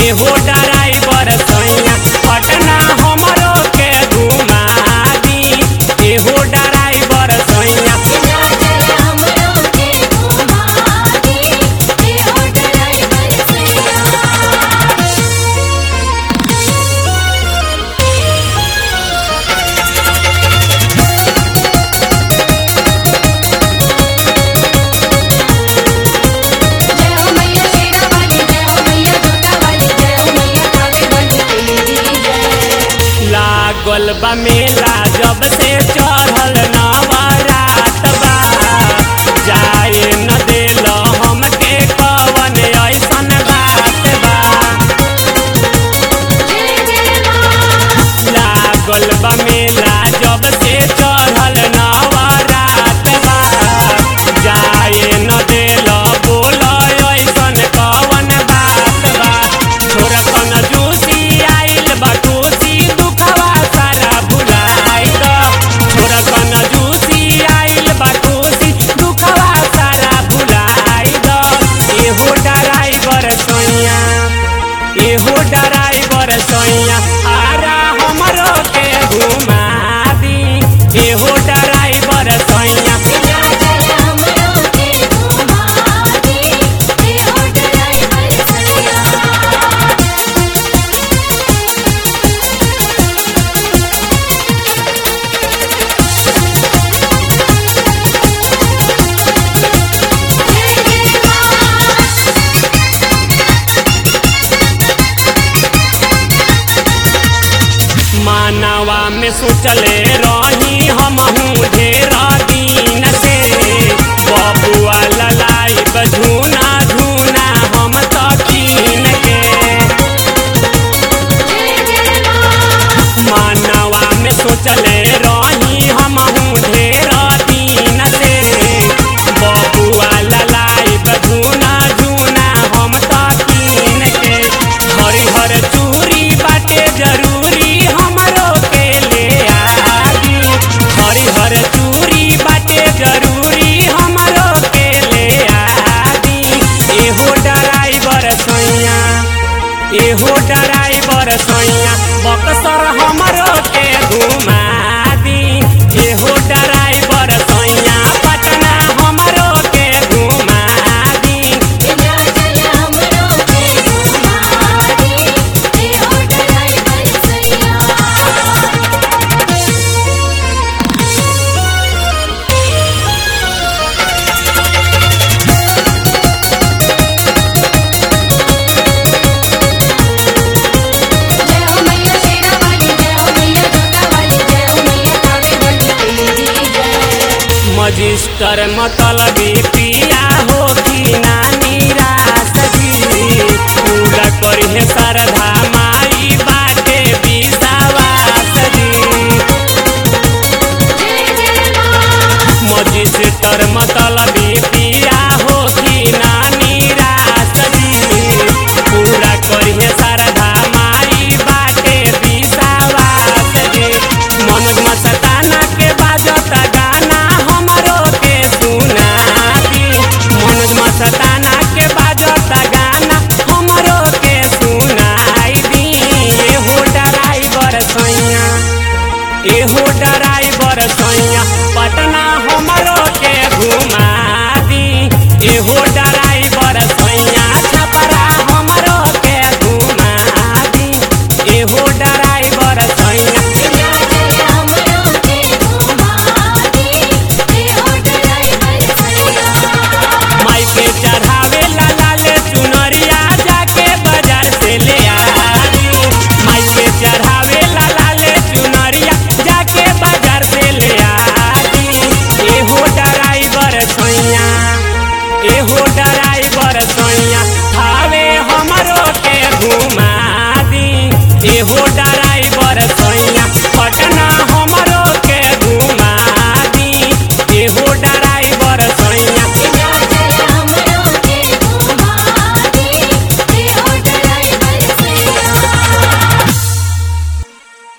एहो ड्राइवर सैया पटना हमरो के घुमा दी एहो ड्राइवर सैया विंध्याचल हमरो के घुमा दी एहो ड्राइवर सैया जय हो मैया शेरा वाली जय हो मैया जोता वाली जय हो मैया कावे वाली तेरी जय लागल बा मेला जब से चढ़ल नवरात बा जाए न देल हमके कवन ऐसन बात बा जय जय मां लागल बा मेला जब से चढ़ल नवरात बा जाए न देल बोल ऐसन कवन बात बा छोरा कन जूसी आइल बा खुशी दुखवा सारा भुलाई ग छोरा कन जूसी आइल बा खुशी दुखवा सारा भुलाई ग एहो ड्राइवर सैया एहो ड्राइवर सैया आरा हमरो के घुमा दी एहो ड्राइवर सैया विंध्याचल हमरो के घुमा दी एहो ड्राइवर सैया जय जय मां मानवा में सोचले रही हमहू ढेर दिन से बबुआ ललाई झूना झूना हम तो कीन के जय जय मां मानवा में सोचले रही हमहू ढेर दिन से बबुआ ललाई झूना झूना हम तो कीन के हरिहर चूड़ी बाटे जरूरी हमरो के ले आदी हरिहर चूड़ी बाटे जरूरी हमरो के ले आदी एहो ड्राइवर सैया एहो ड्राइवर सैया बक्सर हमरो के घुमा दी एहो ड्राइवर सैया पटना हमरो के घुमा दी विंध्याचल हमरो के घुमा दी एहो ड्राइवर सैया जय हो मैया शेरा वाली जय हो मैया जोता वाली जय हो मैया कावे वाली तेरी जय मजिस्टर मतलबी पिया हो कि नानी रास जी पूरा करिहे श्रद्धा माई बाटे विश्वास जी जय जय मां मजिस्टर मतलबी पिया हो कि नानी रास जी पूरा करिहे श्रद्धा माई बाटे विश्वास जी मनोज मस्ताना के बाजत गाना हमरो के सुना दी मनोज मस्ताना के बाजत गाना हमरो के सुनाई दी एहो ड्राइवर सैया एहो ड्राइवर सैया पटना हमरो के घुमा दी एहो ड्राइवर सैया छपरा हमरो के घुमा दी एहो ड्राइवर सैया विंध्याचल हमरो के घुमा दी एहो ड्राइवर सैया माई के चढ़ावे ला लाले चुनरिया जाके बाजार से ले आदी माई के चढ़ावे ला लाले चुनरिया जाके बाजार से ले आदी एहो ड्राइवर सैया एहो